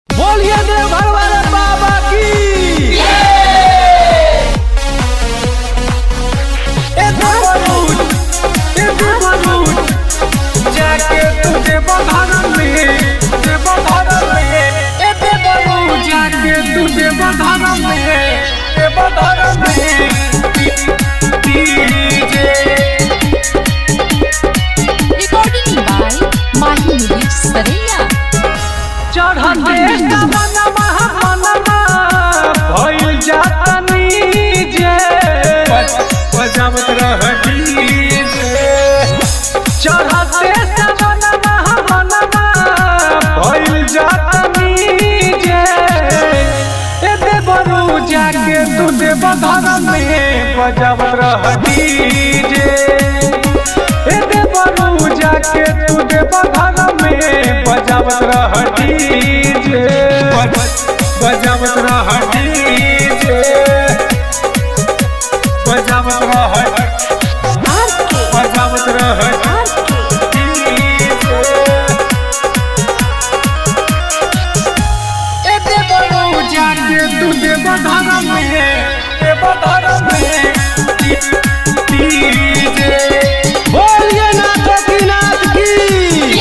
बोलिए देवघर वाले बाबा की ए देवरूट, ए देवरूट, जाके तुझे बधाना में तुझे बधाना में ए देवरूट, जाके तुझे बधाना में ए बधाना में DJ Recording by Mahi Mudir Saraiya. चढ़ते सवनमा मनवा भइल जाता नीजे बजावत रह डीजे चढ़ते सवनमा मनवा भइल जाता नीजे ए देवरू जाके तू देव घर में बजावत रह डीजे ए देवरू जाके तू देव घर में बजावत रह डीजे बजावत रह डीजे बजावत रह बजावत रह डीजे ए देवरू जाके तू देव घर में देव घर में डीजे बोलिए नाथ की नाथ की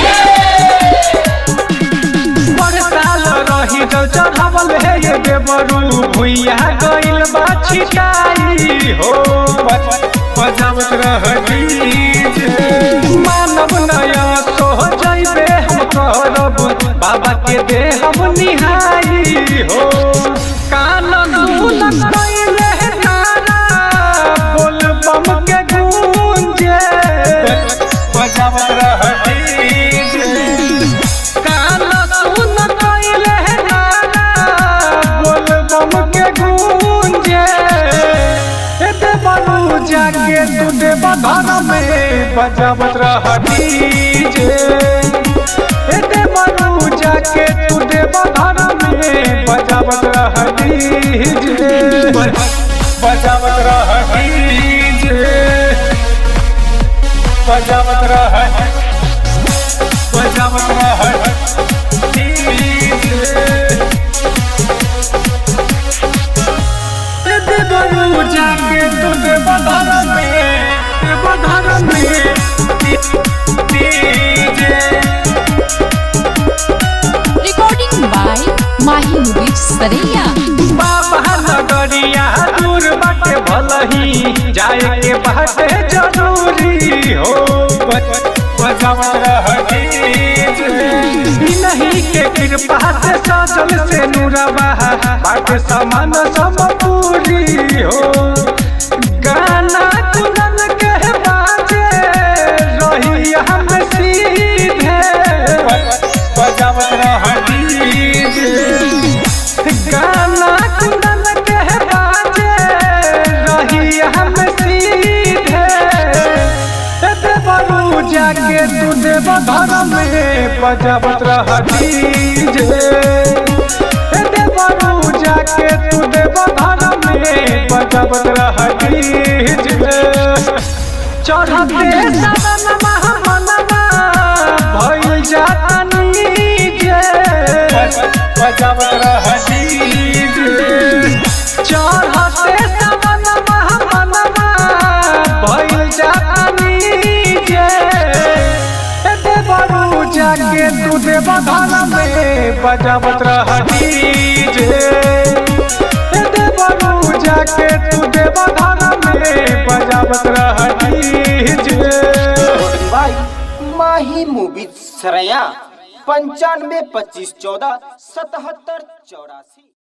पर साल रही जल चढ़ावल है ये देवरू भुइया गइल बा छिटाई हो बजावत रह डीजे मानव नया तो जइबे हम करब बाबा के दे हम निहाई हो कान सुन कइले नारा बोल बम के गूंजे बजावत रह डीजे कान सुन कइले नारा बोल बम के गूंजे ए देवरू जाके तू देव घर में बजावत रह डीजे ए देवरू जाके तू देव घर में बजावत रह डीजे बजावत रह डीजे बजावत रह बजावत रह डीजे ए देवरू जाके तू देव घर में देव घर में DJ Recording by Mahi Mudir Saraiya. बाबा नगरिया दूर बाटे भलही जाए के बाटे जरूरी हो बजावत रह डीजे नहीं के कृपा से सजल से नूरबा बाटे समान सब पूरी हो गाना कुनन के बाजे रही हम सीधे बजावत रह डीजे गाना कुंदन के बाजे रही हम सीधे ए देवरू जाके तू देव घर में बजावत रह डीजे ए देवरू जाके तू देव घर में बजावत रह डीजे चढ़ते सदन महामनवा भइल जाता नीजे बजावत रह डीजे चढ़ते सदन महामनवा भइल जाता नीजे ए देवरू जाके तू देव घर में बजावत रह डीजे ए देवरू जाके तू देव घर में बजावत रह डीजे भाई माही मूवी सरया पंचानवे पच्चीस चौदह सतहत्तर चौरासी